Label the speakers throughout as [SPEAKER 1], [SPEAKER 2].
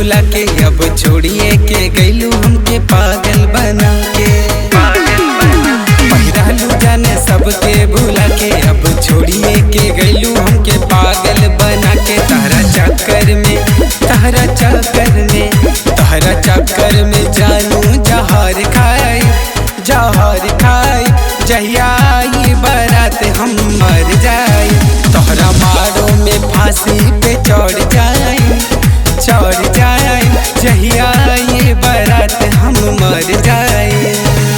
[SPEAKER 1] भुला के अब छोड़िए के गैलू हमके पागल बना के पहिरालू जाने सबके भुला के अब छोड़िए के गैलू हमके पागल बना के तहरा चक्कर में तहरा चक्कर में तहरा चक्कर में जानू जहर खाए जहर खाए जहिया ये बारात हम मर जाए तोहरा मारो में फांसी पे चढ़ जाए चढ़ जाए जहिया ये बारात हम मर जाए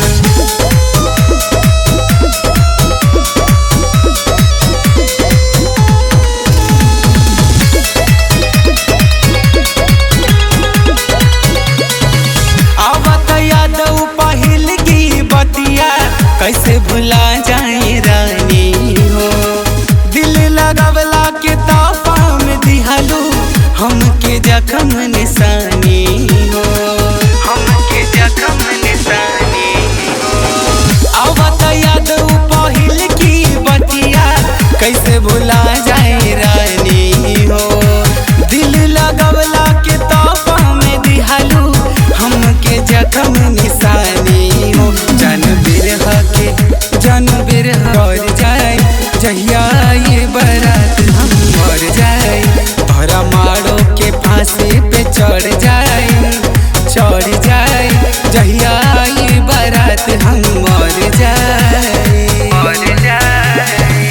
[SPEAKER 1] आवत यादव पहिल की बतिया कैसे भुला जाए रानी हो दिल लगवला के तापा में दिहलू हमके जखम निशानी हो हमके जखम निशानी हो आवत यादव पहिल की बतिया कैसे भुला जाए रानी हो दिल लगवला के तापा में दिहलू हमके जखम निशानी हो जन बिरह के जन बिरह और जाए जहिया ये बारात हम मर जाए तोहरा मारो के फांसी पे चढ़ जाए चढ़ जाए जहिया ये बारात हम मर जाए मर जाए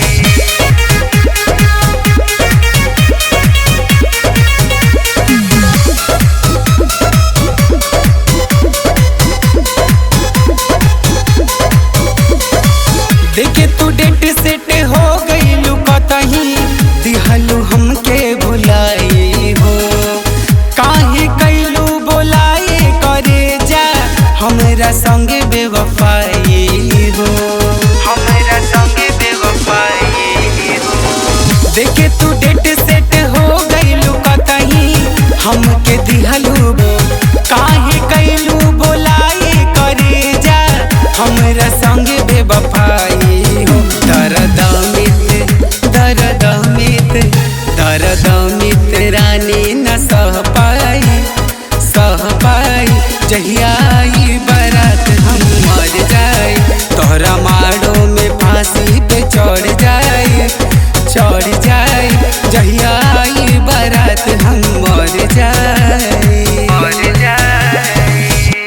[SPEAKER 1] देखे तू डेट सेट हो गईलू कतही दिहलू हमके भुलाई हो काहे कैलू बोलाए करे जा हमरा संगे बेवफाई हो हमरा संगे बेवफाई हो देखे तू डेट सेट हो गईलू कतही हमके दिहलू